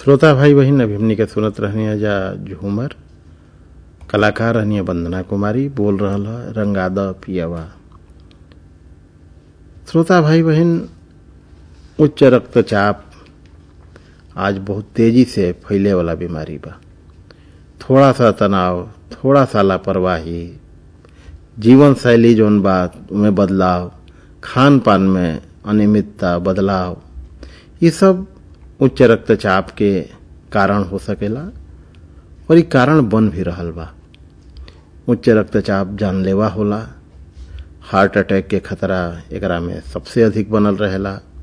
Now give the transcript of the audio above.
श्रोता भाई बहन अभी हमनी के सुनत रहनी जा झूमर कलाकार रहनी वंदना कुमारी बोल रहल है रंगाद पियावा श्रोता भाई बहन उच्च रक्तचाप आज बहुत तेजी से फैले वाला बीमारी बा थोड़ा सा तनाव थोड़ा सा लापरवाही जीवन शैली जौन बा में बदलाव खान पान में अनियमितता बदलाव ये सब उच्च रक्तचाप के कारण हो सकेला और ये कारण बन भी रहल बा उच्च रक्तचाप जानलेवा होला हार्ट अटैक के खतरा एकरा में सबसे अधिक बनल रहेला